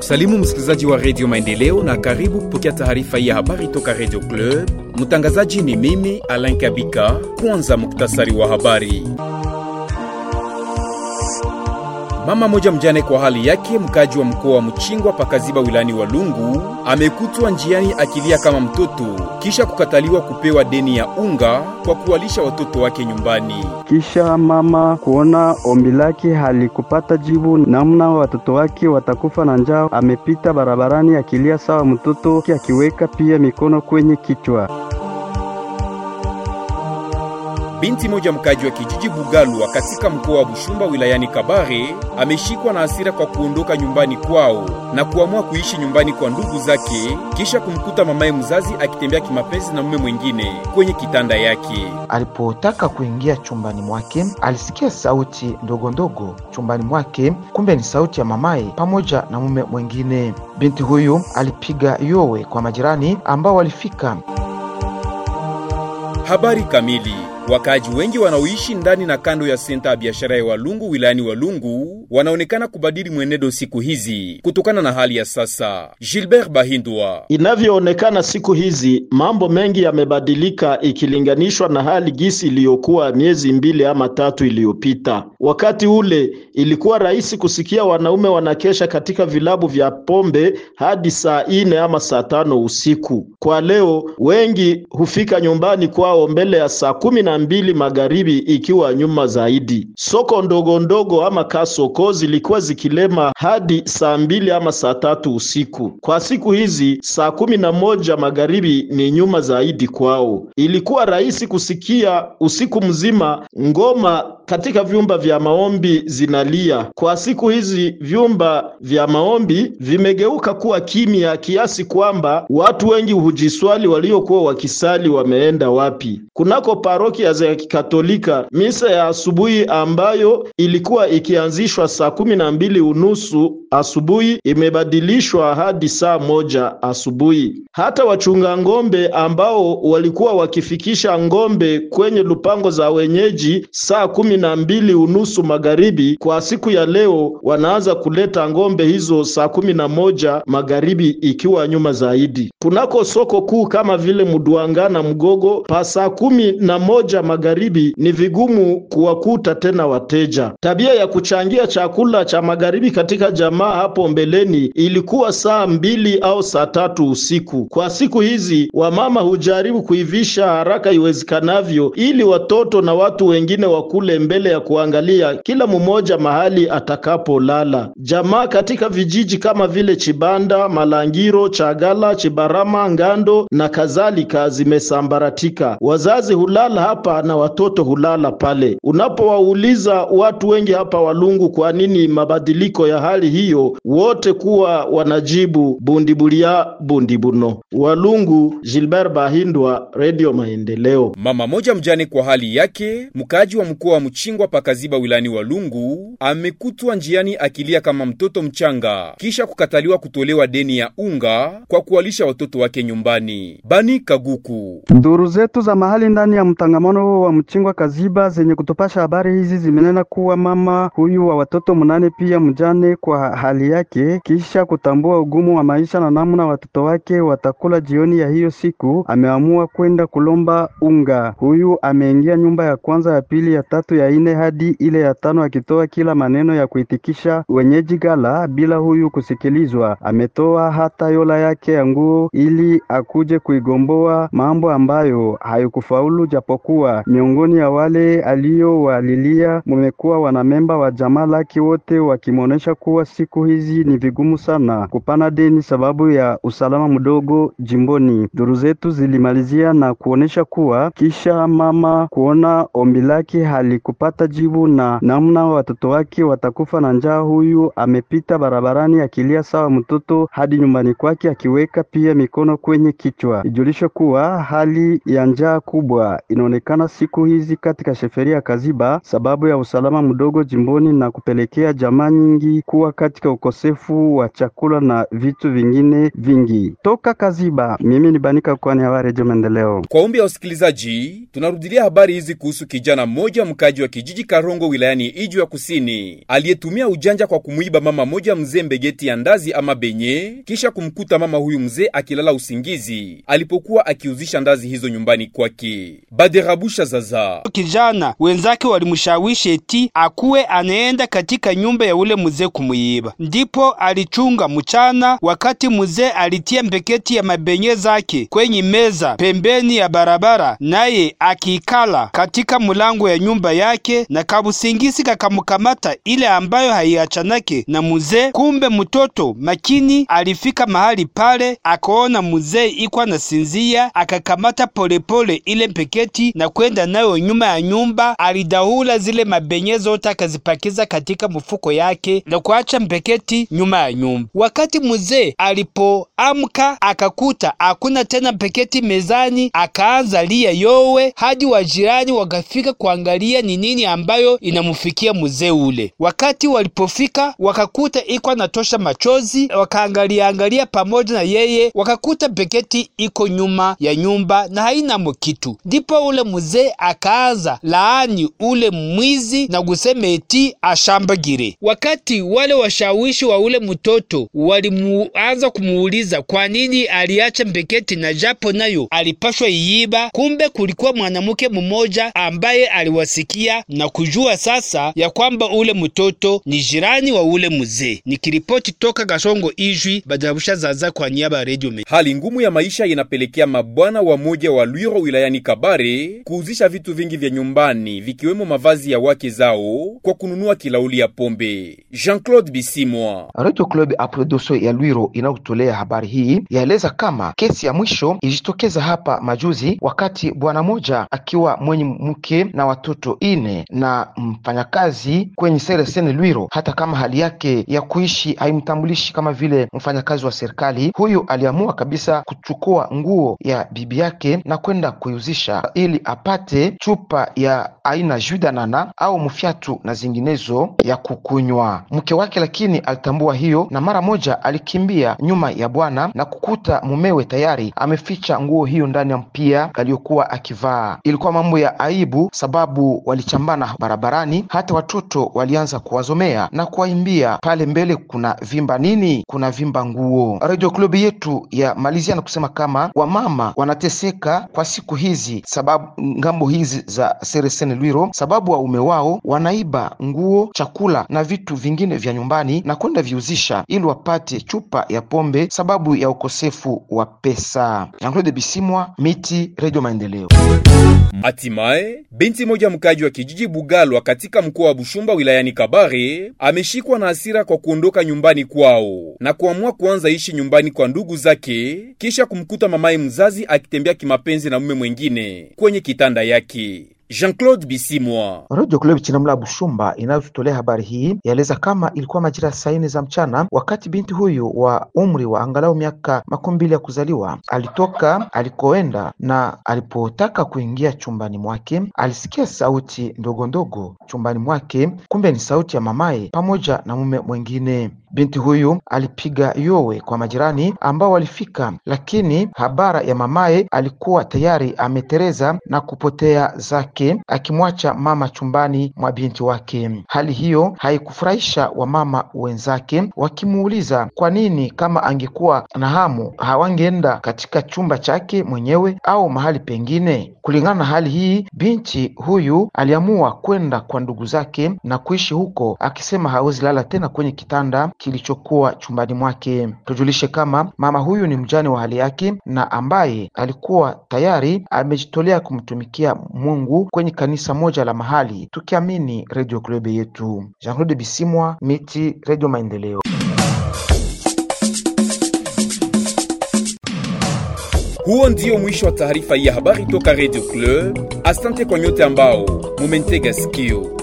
kusalimu msikilizaji wa redio Maendeleo na karibu kupokea taarifa hii ya habari toka redio Club. Mtangazaji ni mimi Alain Kabika. Kwanza muktasari wa habari. Mama moja mjane kwa hali yake, mkaji wa mkoa wa Mchingwa pakaziba wilani wa Lungu, amekutwa njiani akilia kama mtoto kisha kukataliwa kupewa deni ya unga kwa kuwalisha watoto wake nyumbani. Kisha mama kuona ombi lake halikupata jibu, namna watoto wake watakufa na njaa, amepita barabarani akilia sawa mtoto, akiweka pia mikono kwenye kichwa. Binti moja mkaji wa kijiji Bugalwa katika mkoa wa Bushumba wilayani Kabare ameshikwa na hasira kwa kuondoka nyumbani kwao na kuamua kuishi nyumbani kwa ndugu zake kisha kumkuta mamaye mzazi akitembea kimapenzi na mume mwingine kwenye kitanda yake. Alipotaka kuingia chumbani mwake alisikia sauti ndogo ndogo chumbani mwake, kumbe ni sauti ya mamaye pamoja na mume mwingine. Binti huyu alipiga yowe kwa majirani ambao walifika. Habari kamili. Wakaaji wengi wanaoishi ndani na kando ya senta ya biashara ya Walungu wilayani Walungu wanaonekana kubadili mwenendo siku hizi kutokana na hali ya sasa. Gilbert Bahindwa: inavyoonekana siku hizi mambo mengi yamebadilika ikilinganishwa na hali gisi iliyokuwa miezi mbili ama tatu iliyopita. Wakati ule ilikuwa rahisi kusikia wanaume wanakesha katika vilabu vya pombe hadi saa ine ama saa tano usiku. Kwa leo wengi hufika nyumbani kwao mbele ya saa kumi na mbili magharibi ikiwa nyuma zaidi. Soko ndogo ndogo ama kasoko zilikuwa zikilema hadi saa mbili ama saa tatu usiku. Kwa siku hizi saa kumi na moja magharibi ni nyuma zaidi kwao. Ilikuwa rahisi kusikia usiku mzima ngoma katika vyumba vya maombi zinalia. Kwa siku hizi vyumba vya maombi vimegeuka kuwa kimya kiasi kwamba watu wengi hujiswali waliokuwa wakisali wameenda wapi. Kunako parokia za Kikatolika, misa ya asubuhi ambayo ilikuwa ikianzishwa saa kumi na mbili unusu asubuhi imebadilishwa hadi saa moja asubuhi. Hata wachunga ng'ombe ambao walikuwa wakifikisha ng'ombe kwenye lupango za wenyeji saa kumi na mbili unusu magharibi, kwa siku ya leo wanaanza kuleta ng'ombe hizo saa kumi na moja magharibi ikiwa nyuma zaidi. Kunako soko kuu kama vile Mudwanga na Mgogo pa saa kumi na moja magharibi ni vigumu kuwakuta tena wateja. Tabia ya kuchangia chakula cha magharibi katika jamaa hapo mbeleni ilikuwa saa mbili au saa tatu usiku. Kwa siku hizi wamama hujaribu kuivisha haraka iwezekanavyo ili watoto na watu wengine wakule mbele ya kuangalia kila mmoja mahali atakapolala. Jamaa katika vijiji kama vile Chibanda, Malangiro, Chagala, Chibarama, Ngando na kadhalika zimesambaratika. Wazazi hulala hapa na watoto hulala pale. Unapowauliza watu wengi hapa Walungu kwa nini mabadiliko ya hali hiyo, wote kuwa wanajibu bundibulia bundibuno. Walungu, Gilbert Bahindwa, Radio Maendeleo. Mama moja mjane kwa hali yake, mkaaji wa mkoa wa Mchingwa pakaziba wilani Walungu, amekutwa njiani akilia kama mtoto mchanga kisha kukataliwa kutolewa deni ya unga kwa kuwalisha watoto wake nyumbani. Bani Kaguku: Nduru zetu za mahali ndani ya mtangamano wa Mchingwa Kaziba zenye kutupasha habari hizi zimenena kuwa mama huyu wa watoto mnane pia mjane kwa hali yake, kisha kutambua ugumu wa maisha na namna watoto wake watakula jioni ya hiyo siku, ameamua kwenda kulomba unga. Huyu ameingia nyumba ya kwanza, ya pili, ya tatu, ya ine hadi ile ya tano, akitoa kila maneno ya kuitikisha wenyeji gala bila huyu kusikilizwa. Ametoa hata yola yake ya nguo ili akuje kuigomboa, mambo ambayo haikufaulu japokuwa miongoni ya wale aliyowalilia mumekuwa wanamemba wa jamaa lake wote wakimwonyesha kuwa siku hizi ni vigumu sana kupana deni sababu ya usalama mdogo jimboni. Duru zetu zilimalizia na kuonesha kuwa kisha mama kuona ombi lake halikupata jibu na namna watoto wake watakufa na njaa, huyu amepita barabarani akilia sawa mtoto hadi nyumbani kwake akiweka pia mikono kwenye kichwa. Ijulishe kuwa hali ya njaa kubwa inaonekana siku hizi katika sheferia ya Kaziba sababu ya usalama mdogo jimboni na kupe inapelekea jamaa nyingi kuwa katika ukosefu wa chakula na vitu vingine vingi. Toka Kaziba, mimi ni Banika kwani habari Redio Maendeleo. Kwa ombi ya wasikilizaji, tunarudilia habari hizi kuhusu kijana mmoja mkaji wa kijiji Karongo wilayani Iju ya Kusini aliyetumia ujanja kwa kumwiba mama moja mzee mbegeti ya ndazi ama benye, kisha kumkuta mama huyu mzee akilala usingizi alipokuwa akiuzisha ndazi hizo nyumbani kwake. Baderabusha Zaza kijana wenzake walimshawishi eti akuwe anaenda katika nyumba ya ule mzee kumuiba, ndipo alichunga mchana, wakati mzee alitia mbeketi ya mabenye zake kwenye meza pembeni ya barabara, naye akikala katika mulango ya nyumba yake, na kabusingisi kakamkamata ile ambayo haiachanake na mzee. Kumbe mtoto makini alifika mahali pale, akaona mzee iko anasinzia, akakamata polepole ile mbeketi na kwenda nayo nyuma ya nyumba. Alidahula zile mabenye zote akazipakiza katika mfuko yake na kuacha mbeketi nyuma ya nyumba. Wakati mzee alipoamka akakuta hakuna tena mbeketi mezani, akaanza lia yowe hadi wajirani wakafika kuangalia ni nini ambayo inamfikia mzee ule. Wakati walipofika wakakuta iko anatosha machozi, wakaangalia angalia pamoja na yeye, wakakuta mbeketi iko nyuma ya nyumba na haina kitu. Ndipo ule mzee akaanza laani ule mwizi na kusema eti ashambagire. Wakati wale washawishi wa ule mtoto walimuanza kumuuliza kwa nini aliacha mbeketi na japo nayo alipashwa iiba, kumbe kulikuwa mwanamke mmoja ambaye aliwasikia na kujua sasa ya kwamba ule mtoto ni jirani wa ule mzee. Nikiripoti toka Gasongo Ijwi, Badarabusha Zaza kwa niaba ya Radio Me. Hali ngumu ya maisha inapelekea mabwana wa moja wa Lwiro wilayani Kabare kuuzisha vitu vingi vya nyumbani vikiwemo mavazi ya wake zao kwa kununua kilauli ya pombe. Jean-Claude Bisimwa. Radio Club Aprodoso ya Lwiro inayotolea habari hii yaeleza kama kesi ya mwisho ilijitokeza hapa majuzi, wakati bwana moja akiwa mwenye mke na watoto ine na mfanyakazi kwenye sereseni Lwiro, hata kama hali yake ya kuishi haimtambulishi kama vile mfanyakazi wa serikali. Huyu aliamua kabisa kuchukua nguo ya bibi yake na kwenda kuiuzisha ili apate chupa ya aina judanana au mfyatu na zinginezo ya kukunywa. Mke wake lakini alitambua hiyo na mara moja alikimbia nyuma ya bwana na kukuta mumewe tayari ameficha nguo hiyo ndani ya mpia aliyokuwa akivaa. Ilikuwa mambo ya aibu, sababu walichambana barabarani, hata watoto walianza kuwazomea na kuwaimbia pale mbele, kuna vimba nini? Kuna vimba nguo. Radio Club yetu ya malizia na kusema kama wamama wanateseka kwa siku hizi, sababu ngambo hizi za Seresene Lwiro, sababu waume wao wanaiba nguo, chakula na vitu vingine vya nyumbani na kwenda viuzisha ili wapate chupa ya pombe, sababu ya ukosefu wa pesa. Jean-Claude Bisimwa, Miti, Radio Maendeleo. Hatimaye binti moja mkaji wa kijiji Bugalwa katika mkoa wa Bushumba wilayani Kabare ameshikwa na hasira kwa kuondoka nyumbani kwao na kuamua kuanza ishi nyumbani kwa ndugu zake kisha kumkuta mamaye mzazi akitembea kimapenzi na mume mwengine kwenye kitanda yake. Jean-Claude Bisimwa. Radio Club Chinamla Bushumba inayotutolea habari hii yaeleza kama ilikuwa majira ya saa nne za mchana, wakati binti huyu wa umri wa angalau miaka makumi mbili ya kuzaliwa alitoka alikoenda, na alipotaka kuingia chumbani mwake alisikia sauti ndogo ndogo chumbani mwake, kumbe ni sauti ya mamaye pamoja na mume mwengine. Binti huyu alipiga yowe kwa majirani ambao walifika, lakini habara ya mamaye alikuwa tayari ametereza na kupotea zake, akimwacha mama chumbani mwa binti wake. Hali hiyo haikufurahisha wamama wenzake, wakimuuliza kwa nini kama angekuwa na hamu hawangeenda katika chumba chake mwenyewe au mahali pengine. Kulingana na hali hii, binti huyu aliamua kwenda kwa ndugu zake na kuishi huko, akisema hawezi lala tena kwenye kitanda kilichokuwa chumbani mwake. Tujulishe kama mama huyu ni mjane wa hali yake na ambaye alikuwa tayari amejitolea kumtumikia Mungu kwenye kanisa moja la mahali, tukiamini Radio Club yetu. Jean-Claude Bisimwa, Miti, Radio Maendeleo. Huo ndio mwisho wa taarifa hii ya habari toka Radio Club. Asante kwa nyote ambao mumentega sikio.